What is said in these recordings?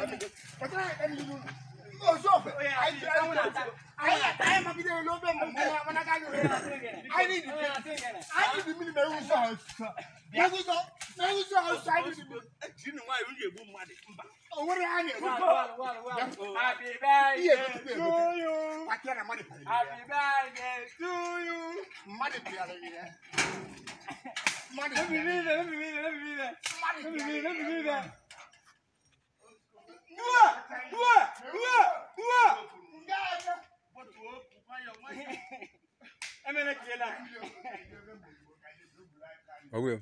kpatara ya ka n'ihu ozu ofe anyị anyị anyị magide elu obe mbụ mana ka anyị anyị dị anyị dị mmiri na-ewu nsọ ọsụsọ na-ewuzo na-ewuzo ọsụsọ anyị dị mmiri Jini nwaanyị onye egbu mmadụ mba. o nwere ha na-ewu Happy ihe birthday egotukwa to egote you. kpatara na mmadụ pịara Happy birthday to you. mmadụ pịara ya mmadụ Let me pịara read it. Let me read it. Let me read it. mmadụ Let me read it. Let me read pịara it. Uwa! Uwa! Uwa! Uwa! Emene kela. Ọwụ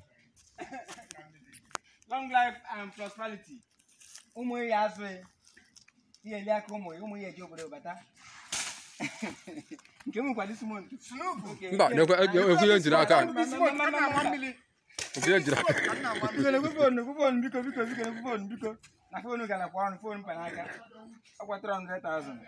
Long life and prosperity. Ụmụ ya azụ ya. Ihe eli aka ụmụ ya. Ụmụ ya eji obodo bata. Nke m kwado isi montu. Mba, nekwe- ekwe ihe njiri aka. Isi mo nke na-ama mmiri. Ofu ihe njiri aka. Ka m na-ama mmiri. Biko na-ekwe fonu, ekwe fonu, biko, biko, biko, ekwe fonu, biko. Na fonu gara kwa ọnụ, fonu mkpanaka. Ọkwa 300,000.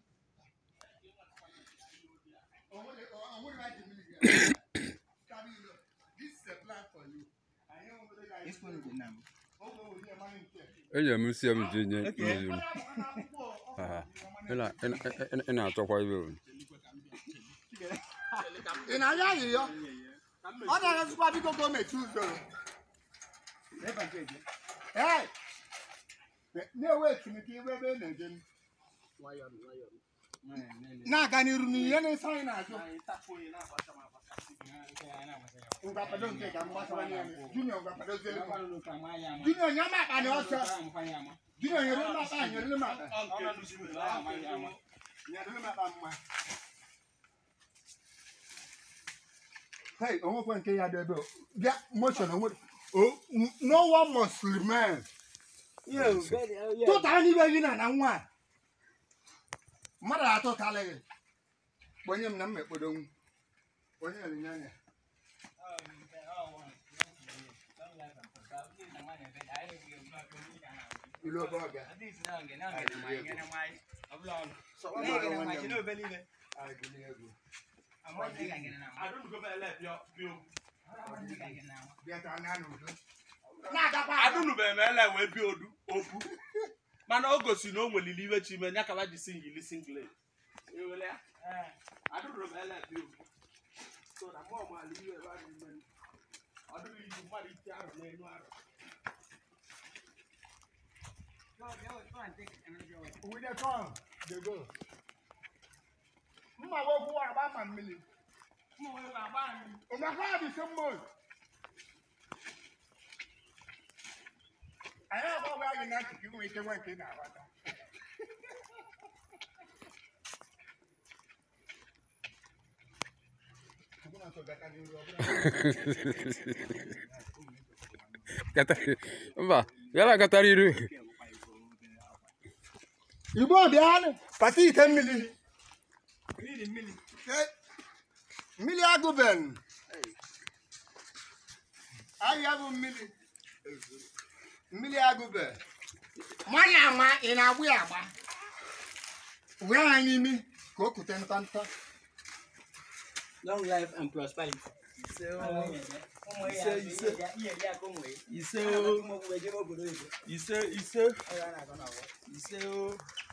This phone is enough. Enyere m nsị m ji nye mmiri m. Aha. Ị na- ị na- ị na- ị na-achọkwa ibe o. ị na-anya ayịyọ ọ na-arụzikwa biko gọọmenti usoro ee na-ewe etimike iwe ebe ị na-eje m. na-aga n'iru n'ihe na-eso anyị na-azụ ngwapado nke ka m gbasawanye ya junior ngwapadozie junior nye m akpa na ọsọ junior nyere m akpa nyere m akpa nyere m akpa mma Hey, onwekwe nke ya dị ebe o. bịa motion onwe o- no one must remain tụtara n'ibe gị na na nwa a. mmadụ atụtala gị kponye m na m ekpodonwu onye onyinye anya ilu obe ọbịa anyị gụli egwu bịa ka na n'udo na-agakwa aga. Adụnụbeghị m ele wee bịa odu obu. Mana o gosi na o nwelili iwe chi ime ya ka ba ji singili singlet. Ewele ya. Adụnụbeghị ele bịa obu. So na mụ ọmala iwe ebe a dị ime. Ọ dịghị iwu mmadụ iti arụ n'elu arụ. We dey come, dey go. Mma wo kwuwa agba ma mmiri. Ụmụaka dị sị mma oyi. Anyị agbaghị anyị na ntị ka inwe ike nwe nke ị na-agbata. Ọbụna nsọ gata n'iru, ọbụna Katari- Mba, yala katara iru. Igbo bịanụ pati ite mmiri Ke- mmiri agụben ahịa bụ mmiri mmiri agụbe mmanya ama ị na-agbụ ya agba wee ha n'imi ka o kute nta nta Long life and prosperity. ise o ise o ise ise ise o